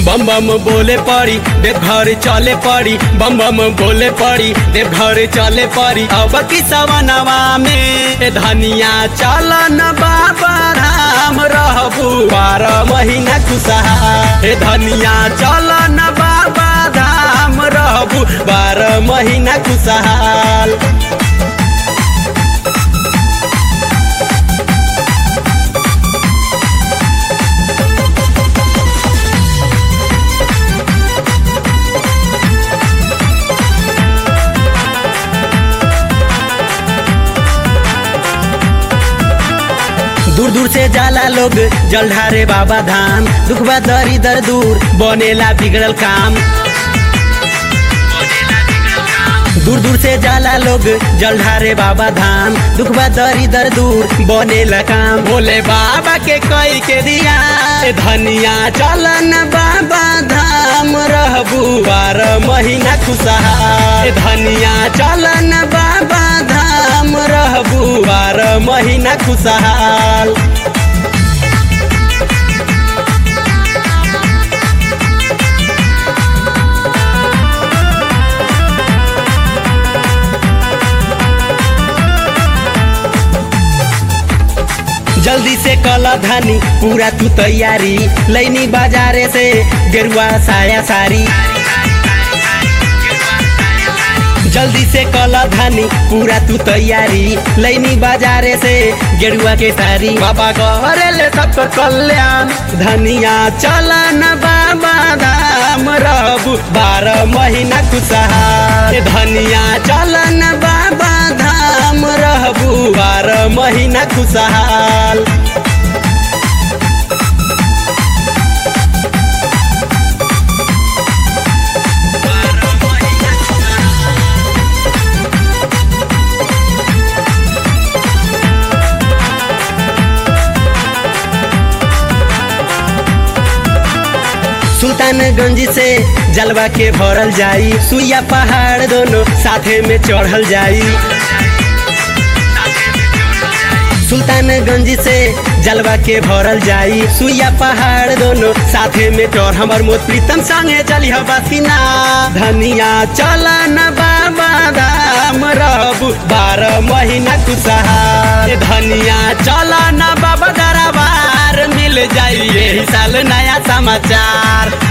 बम बम बोले पड़ी देव घर चले पड़ी बम बम बोले पड़ी देव घर चले पड़ी अब की सवनवा में ए धनिया चल न बाबा धाम रहबू बारह महीना खुशहा ए धनिया चल न बाबा धाम रहबू बारह महीना खुशहाल दूर दूर से जाला लोग जल ढारे बाबा धाम दुखबा दरी दर दूर बनेला बिगड़ल काम दूर दूर से जाला लोग जल ढारे बाबा धाम दुखबा दरी दर दूर बनेला काम भोले बाबा के कई के दिया ए धनिया चलन बाबा धाम रहबू बारह महीना खुशहाल ए धनिया चलन बाबा धाम रहबू बारह महीना खुशहाल जल्दी से कला धानी पूरा तू तैयारी लैनी बाजारे से गेरुआ साया सारी जल्दी से कला धानी पूरा तू तैयारी लैनी बाजारे से गेरुआ के सारी बाबा करेले सबको कल्याण धनिया चलन बाबा धाम रहबू बारह महीना खुशहाल धनिया चलन बाबा धाम रहबू बारह महीना खुशहाल सुल्तानगंज से जलवा के भरल जाई सुइया पहाड़ दोनों साथे में चढ़ल जाई सुल्तानगंज से जलवा के भरल जाई सुइया पहाड़ दोनों साथे में चढ़ हमर मोत प्रीतम संगे चली हो बसिना धनिया चलन बाबा धाम रहबू बारह महीना खुशहाल धनिया चलन बाबा दरबार मिल जाई यही साल नया समाचार